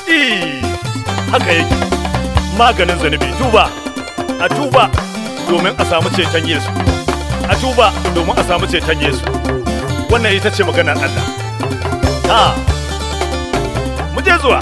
Eh, haka yake maganin zunubi tuba a tuba domin a samu ceton yesu a tuba domin a samu ceton yesu wannan ita ce maganar allah ha mu je zuwa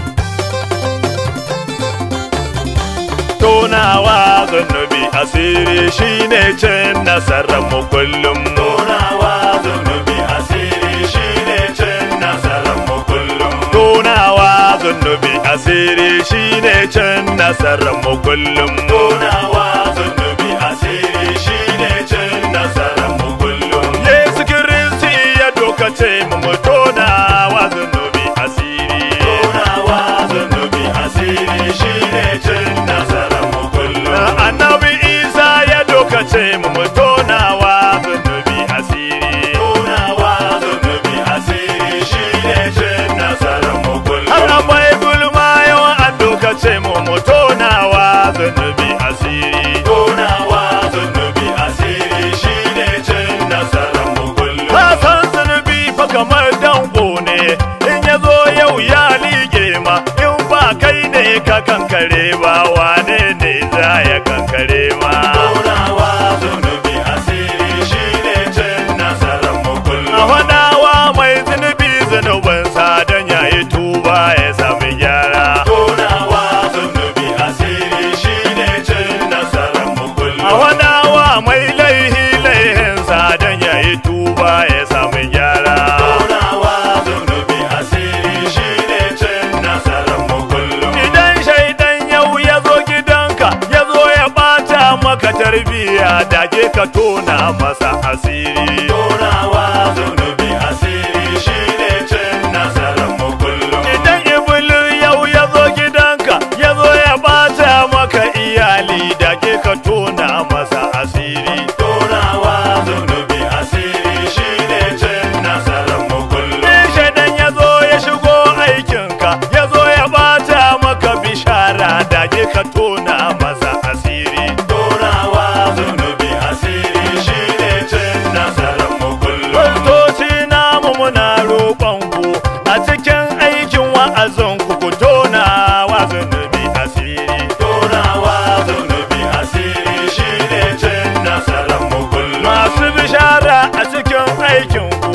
tonawa zunubi asiri shine cin nasarar mu kullum tonawa zunubi asiri shine cin nasarar mu kullum tonawa zunubi asiri shine cin nasarar mu kullum tonawa zunubi asiri shine cin nasarar mu kullum Yesu Kiristi ya dokace mu mu tonawa zunubi asiri tonawa zunubi asiri shine cin nasarar mu kullum annabi Isa ya dokace mu mu tonawa zunubi asiri tonawa zunubi asiri shine cin nasarar mu kullum har abai gulma yawan an dokace mu mu tonawa zunubi asiri tonawa zunubi asiri shine cin nasarar mu kullum ka san zunubi fa kamar danko ne in ya zo yau ya lige ma in ba kai ne ka kankare ba wane ne za ya kankare ma tonawa zunubi asiri shine cin nasarar mu kullum a wadawa mai zunubi zunubinsa don yayi tuba ya sami gyara tonawa zunubi asiri shine cin nasarar mu kullum a wadawa mai laihi laihinsa don yayi tuba ya sami gyara tonawa zunubi asiri shine cin nasarar mu kullum idan shaidan yau ya zo gidanka ya zo ya bata maka tarbiya dage ka tona masa asiri tonawa zunubi asiri shine cin nasarar mu kullum idan iblis yau ya zo gidanka ya zo ya bata maka iyali dage ka tona masa asiri tonawa zunubi asiri shine cin nasarar mu kullum in shaidan ya zo ya shigo aikinka ya zo ya bata maka bishara dage ka tona masa asiri tonawa zunubi asiri shine cin nasarar mu kullum Kristoci namu muna roƙon ku a cikin aikin wa'azin ku ku tona wa zunubi asiri tonawa zunubi asiri shine cin nasarar mu kullum masu bishara a cikin aikin ku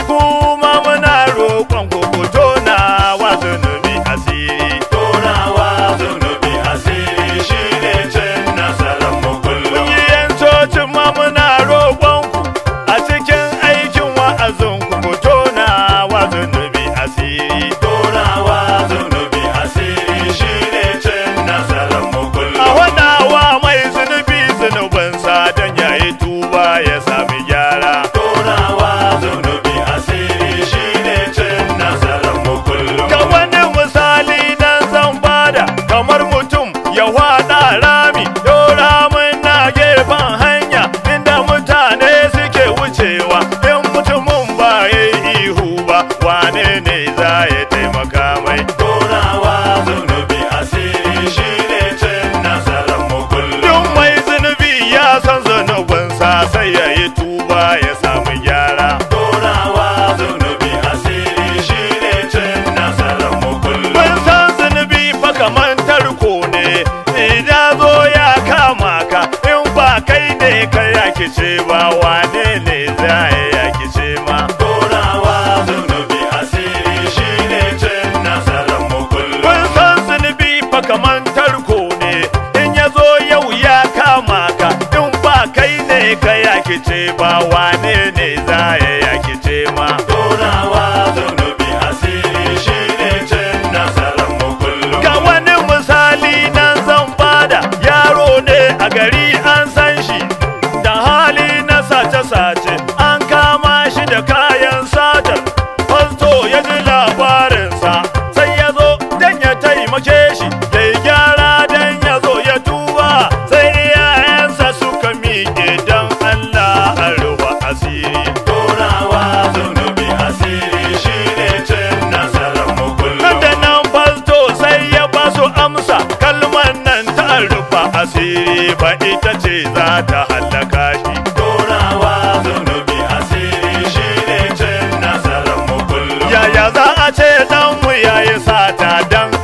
kuma muna roƙon ku ku tona wa zunubi asiri tonawa zunubi asiri shine cin nasarar mu kullum kungiyan cocin ma muna roƙon ku a cikin aikin wa'azin ku ku tona wa zunubi asiri tonawa zunubi asiri shine cin nasarar mu kullum a wadawa mai zunubi zunubinsa don yayi tuba ya sami gyara tonawa zunubi asiri shine cin nasarar mu kullum ga wani misali dan zan bada kamar mutum ya wada rami yau ramin na gefen hanya inda mutane suke wucewa in mutumin ba ya yi ihu ba wane ne za ya taimaka mai tonawa zunubi asiri shine cin nasarar mu kullum duk mai zunubi ya san zunubinsa sai ya yi tuba ya samu gyara tonawa zunubi asiri shine cin nasarar mu kullum mun san zunubi fa kaman tarko ne idan zo ya kama ka in ba kai ne ka yakice ba wane ne za ya yakice ma tonawa zunubi asiri shine cin nasarar mu kullum mun san zunubi fa kaman tarko ne in ya zo yau ya kama ka in ba kai ne ka yakice ba wane ne za ya yakice ma tonawa zunubi asiri shine cin nasarar mu kullum ga wani misali nan zan bada yaro ne a gari an san shi da hali na sace-sace an kama shi da kayan satar fasto ya ji labarinsa sai ya zo don ya taimake shi da ya gyara don ya zo ya tuba sai iyayensa suka miƙe don Allah a ruwa asiri tonawa zunubi asiri shine cin nasarar mu kullum da nan fasto sai ya ba su amsa kalmar nan ta rufa asiri ba ita ce za ta hallaka shi tonawa zunubi asiri shine cin nasarar mu kullum yaya za a ce dan mu yayi sata dan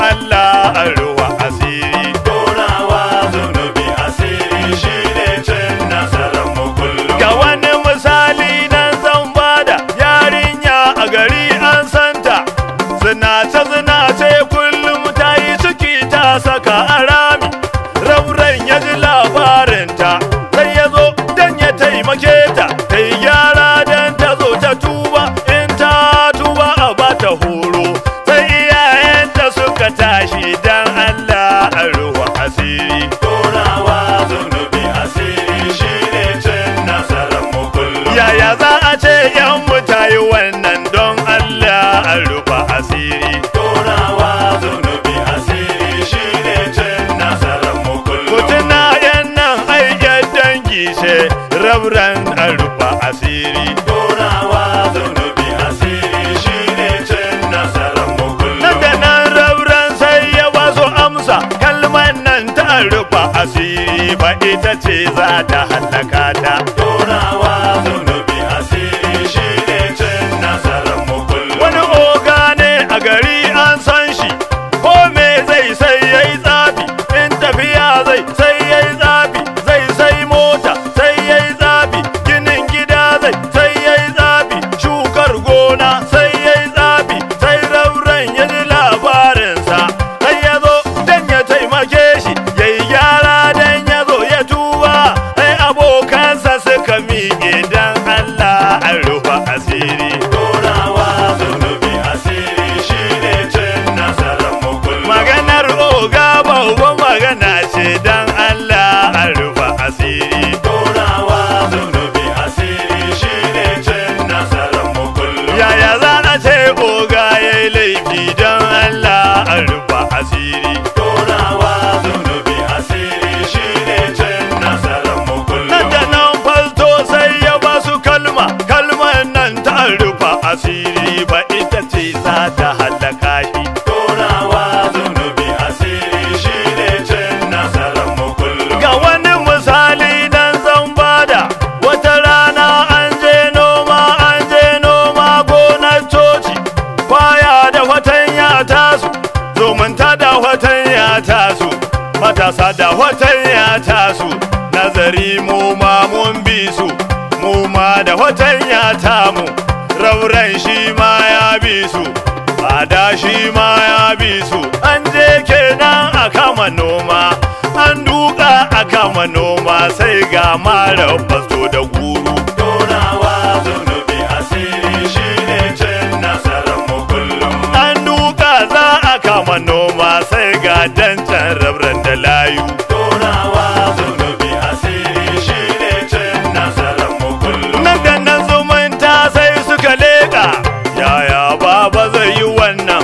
mata horo sai iyayenta suka tashi dan Allah a ruwa asiri Tonawa zunubi asiri shine cin nasarar mu kullum. yaya za a ce yan mutayi wannan don Allah a rufa asiri Tonawa zunubi asiri shine cin nasarar mu kullum. mutuna yan nan aikin dangi ce rabran a rufa asiri Tonawa zunubi asiri shine cin nasarar mu kullum. nan da nan rabran sai ya basu amsa kalmar nan ta rufa asiri ba ita ce za ta hallaka ta Tonawa zunubi asiri shine cin nasarar mu kullum. wani oga ne a gari an san shi ko me zai sai yayi tsafi in tafiya zai sai yayi tsafi zai sai mota sai yayi tsafi ginin gida zai sai yayi tsafi shukar gona sai yayi tsafi sai rauren ya ji labarinsa sai ya zo dan ya taimake shi yayi gyara dan ya zo ya tuba sai abokansa suka miƙe dan Allah an rufa asiri Tonawa zunubi asiri shine cin nasarar mu kullum. maganar oga babban magana ce dan Allah an rufa asiri Tonawa zunubi asiri shine cin nasarar mu kullum. yaya za a ce oga ya yi laifi dan Allah an rufa asiri Tonawa zunubi asiri shine cin nasarar mu nan kullum. da nan falto sai ya ba su kalma kalmar nan ta rufa asiri ba ita ce za ta hallaka shi Tonawa zunubi asiri shine cin nasarar mu kullum. Ga wani misali nan zan bada wata rana an je noma an je noma gonar coci kwaya da fatanya tasu zumunta da fatanya tasu matasa da fatanya tasu nazari mu ma mun bi su mu ma da fatanya tamu rauren shi ma ya bi su Ada shi ma ya bi su an je kenan a kama noma an duka a kama noma sai ga mara fasto da guru Tonawa zunubi asiri shine cin nasarar mu kullum. an duka za a kama noma sai ga dancan rabran da layu Tonawa zunubi asiri shine cin nasarar mu kullum. nan da nan zumunta sai suka leƙa yaya baba zai yi wannan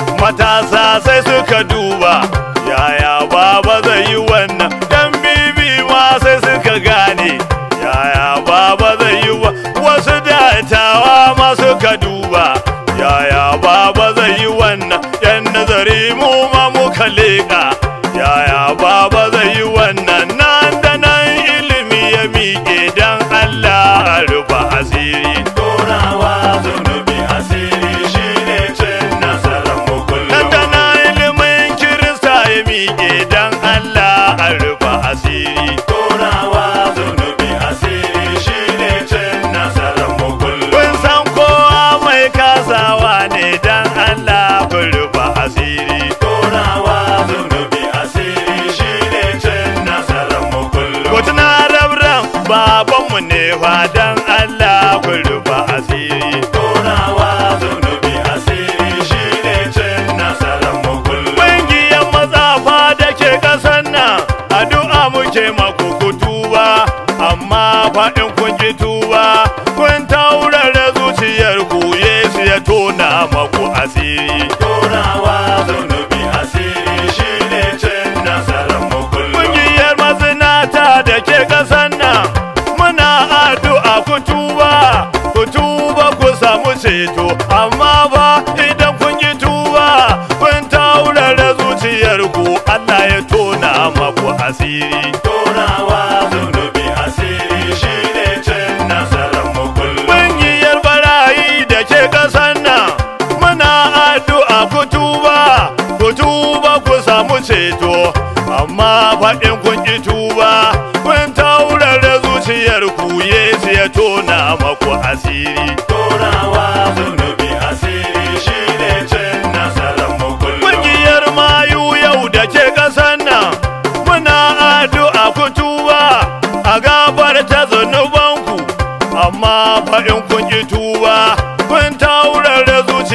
matasa sai suka duba yaya baba zai yi wannan dan bibi ma sai suka gane yaya baba zai yi wa wasu dattawa ma suka duba yaya baba zai yi wannan yan nazari mu ma muka leƙa yaya baba zai yi wannan nan da nan ilimi ya miƙe dan Allah a rufa asiri Tonawa zunubi asiri shine cin nasarar mu nan kullum. da nan ilimin kirista ya miƙe dan Allah a rufa asiri Tonawa zunubi asiri shine cin nasarar mu kullum. kun san kowa mai kasawa ne dan Allah ku rufa asiri Tonawa zunubi asiri shine cin nasarar mu kullum. ku tuna rabran babanmu ne fa dan Allah ku rufa asiri Tonawa zunubi asiri shine cin nasarar mu kullum. Ƙungiyar matsafa da ke ƙasar nan addu'a muke maku ku tuba amma faɗin kun ki tuba kun taurara zuciyar ku Yesu ya tona maku asiri. Tonawa zunubi asiri shine cin nasarar mu kullum. Ƙungiyar mazinata da ke ƙasar nan muna addu'a ku tuba ku tuba ku samu ceto amma ba idan kun ki tuba kun taurara zuciyar ku Allah ya tona maku asiri. Tonawa zunubi asiri shine cin nasarar mu kullum. Ƙungiyar barayi da ke ƙasar nan muna addu'a ku tuba, ku tuba ku samu ceto, amma faɗin kun ki tuba, kun taurara zuciyar ku Yesu ya tona maku asiri. Tonawa zunubi asiri shine cin nasarar mu kullum. Ƙungiyar mayu yau da ke ƙasar nan muna addu'a ku tuba a gabar ta zunubanku amma fa in kun ki tuba kun taurara zuciyar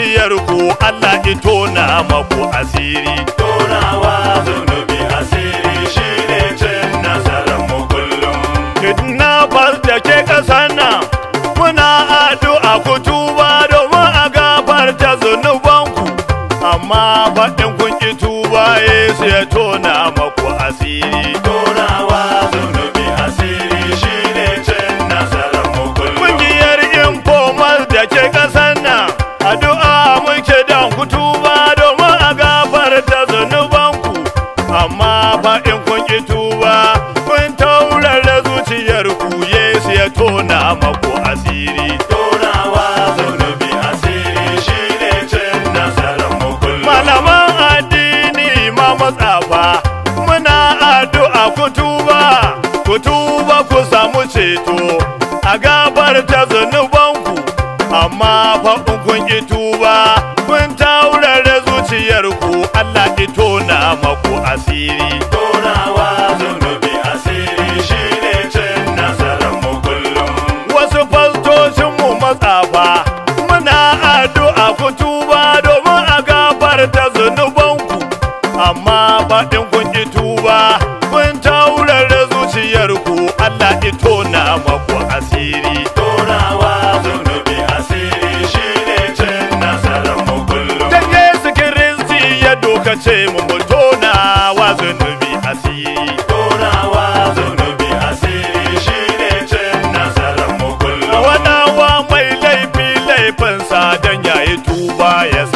ku Allah ito na maku asiri Tonawa zunubi asiri shine cin nasarar mu kullum. kidnappers da ke ƙasar nan muna addu'a ku tuba domin a gafarta zunubanku amma faɗin kun ki tuba Yesu ya tona maku asiri Tonawa zunubi asiri shine cin nasarar mu kullum. Kungiyar informal da ke ƙasar nan addu'a muke dan ku tuba domin a gafarta zunubanku amma faɗin kun ki tuba kun taurara zuciyar ku Yesu ya tona maku asiri Tonawa zunubi asiri shine cin nasarar mu kullum. malaman addini ma matsafa muna addu'a ku tuba ku tuba ku samu ceto a gafarta zunubanku amma fa in kun ki tuba kun taurara zuciyarku Allah ito na maku asiri Tonawa zunubi asiri shine cin nasarar mu kullum. wasu fastocin mu matsafa muna addu'a ku tuba domin a gafarta zunubanku amma faɗin kun ki tuba kun taurara zuciyarku Allah ito na maku asiri Tonawa zunubi asiri shine cin nasarar mu kullum. dan Yesu Kiristi ya dokace mu mu tona wa zunubi asiri Tonawa zunubi asiri shine cin nasarar mu kullum. wadawa mai laifi laifinsa dan yayi tuba ya